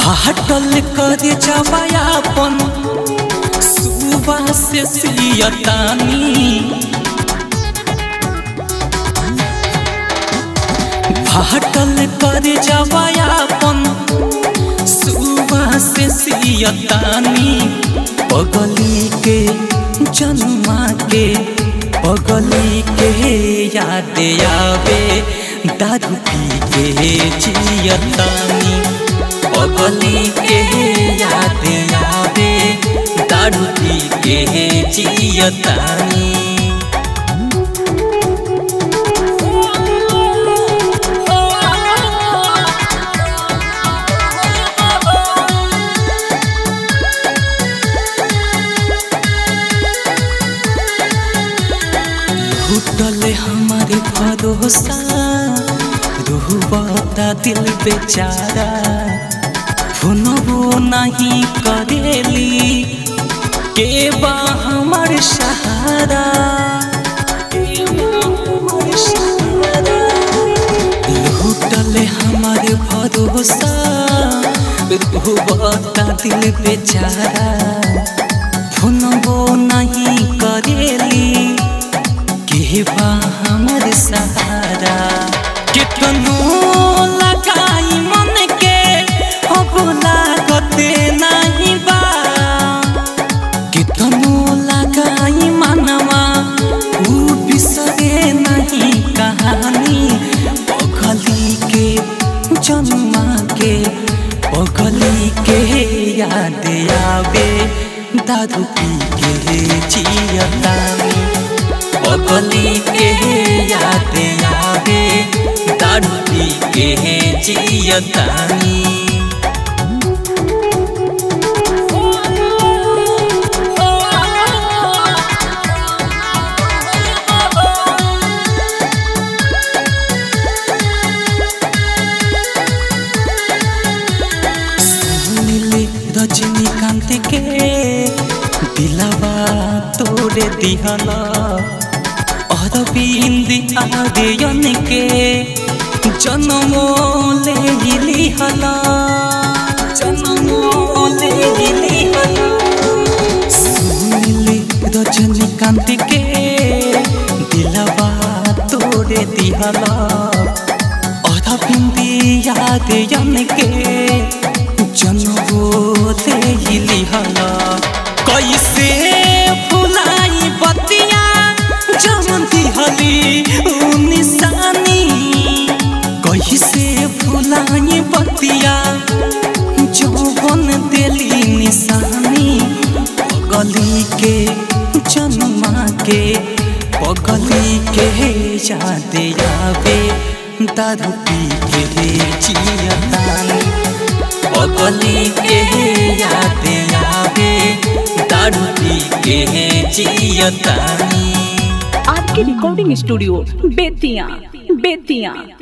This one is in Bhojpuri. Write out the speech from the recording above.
फाटल कर जवायापन सुबह से सियतानी फाटल कर जवायापन सुबह से सियतानी पगली के जन्मा के पगली के याद आवे दारू पी के जियतानी पगली के याद आवे दारू पी के जियतानी टूटल हमारे भरोसा रूह बता दिल बेचारा फोनबो नहीं करेली के बा हमार सहारा लूटल हमारे भरोसा रूह बता दिल बेचारा फोनबो नहीं करेली के बा हमर सहारा कितनो लगाई मन के अब लागते नहीं बा कितनो लगाई मनवा ऊ बिसरे नहीं कहानी पगली के जन्मा के पगली के याद आवे दारू पी के जियतानी पगली के याद आवे दारू पी के जियतानी सुनिले रजनीकांत के दिलवा तोड़े दिहला अरविंद आर्यन के जन्मो ले लिहला जन्मो ले लिहला सुनिले रजनीकांत के दिलवा तोड़े दिहला अरविंद आर्यन के जन्मो ले लिहला कैसे फुलाई बतिया जमती हली ऊ निशानी कैसे फुलाई बतिया जौवन दिली निशानी पगली के जन्मा के पगली के याद आवे दारू पी के जियतानी पगली के याद आवे दारू पी के जियतानी आपके रिकॉर्डिंग स्टूडियो बेतिया बेतिया